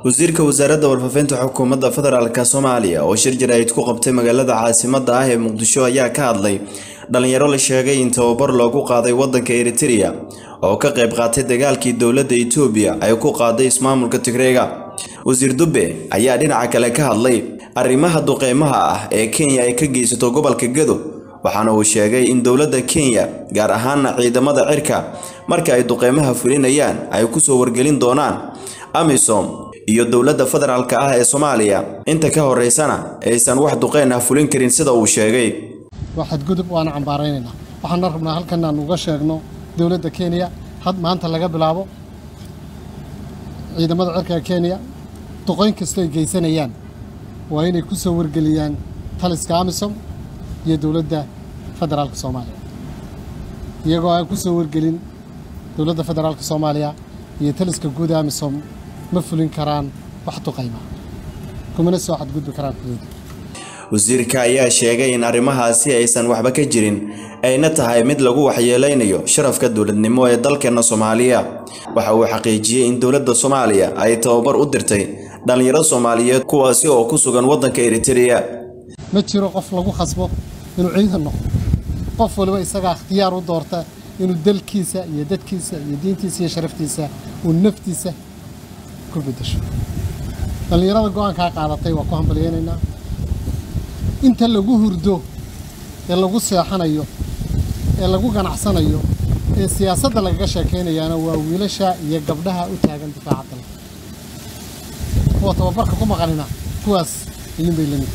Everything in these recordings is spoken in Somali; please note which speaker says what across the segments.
Speaker 1: wasiirka wasaaradda warfaafinta xukuumadda federaalk soomaaliya oo shir jaraa'id ku qabtay magaalada caasimadda ah ee muqdisho ayaa ka hadlay dhalinyaro la sheegay in tababar loogu qaaday waddanka eritereya oo ka qayb qaatay dagaalkii dowladda itoobiya ay ku qaaday ismaamulka tigreega wasiir dubbe ayaa dhinaca kale ka hadlay arrimaha duqeymaha ah ee kenya ay ka geysato gobolka gado waxaana uu sheegay in dowladda kenya gaar ahaana ciidamada cirka marka ay duqeymaha fulinayaan ay kusoo wargelin doonaan amisom iyo dowladda federaalk ah ee soomaaliya inta ka horeysana aysan wax duqeyn ah fulin karin sida uu sheegay
Speaker 2: waa xadgudub waana cambaaraynaynaa waxaana rabnaa halkan aan uga sheegno dowladda kenya had maanta laga bilaabo ciidamada cirka kenya duqoyn kastoo ay geysanayaan waa inay ku soo wargeliyaan taliska amisom iyo dowladda federaalka soomaaliya iyagoo aan ku soo wargelin dowladda federaalka soomaaliya iyo taliska guud amisom ma fulin karaan wax duqayma kumana soo xadgudbi karaan xuduuda
Speaker 1: wasiirka ayaa sheegay in arrimahaasi aysan waxba ka jirin ayna tahay mid lagu waxyeeleynayo sharafka dowladnimo ee dalkeena soomaaliya waxa uu xaqiijiyey in dowladda soomaaliya ay tababar u dirtay dhallinyaro soomaaliyeed kuwaasi oo ku sugan waddanka eritereya
Speaker 2: ma jiro qof lagu khasbo inuu ciidan noqdo qof waliba isagaa ikhtiyaar u doorta inuu dalkiisa iyo dadkiisa iyo diintiisa iyo sharaftiisa uu naftiisa ku beddesho dhallinyarada go-aankaa qaadatay waa ku hambalyaynaynaa inta lagu hurdo ee lagu seexanayo ee lagu ganacsanayo ee siyaasadda lagaga sheekaynayaana waa wiilasha iyo gabdhaha u taagan difaaca dalka kuwa tababarka ku maqanina kuwaas ayuunbay lamid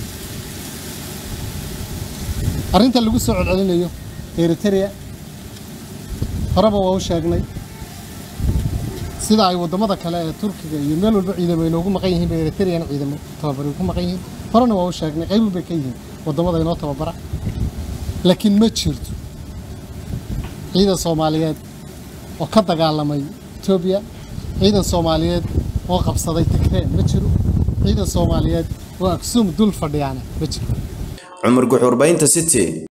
Speaker 2: arrinta lagu soo celcelinayo eritereya horeba waa u sheegnay sida ay waddamada kale ee turkiga iyo meel walba ciidamo inoogu maqan yihiin bay eritereyana ciidamo tababari ku maqan yihiin horena waa u sheegnay qaybun bay ka yihiin waddamada inoo tababara laakiin ma jirto ciidan soomaaliyeed oo ka dagaalamay etoobiya ciidan soomaaliyeed oo qabsaday tigree ma jiro ciidan soomaaliyeed oo aksum dul fadhiyaana ma jiro
Speaker 1: cumar guxuurbaynta city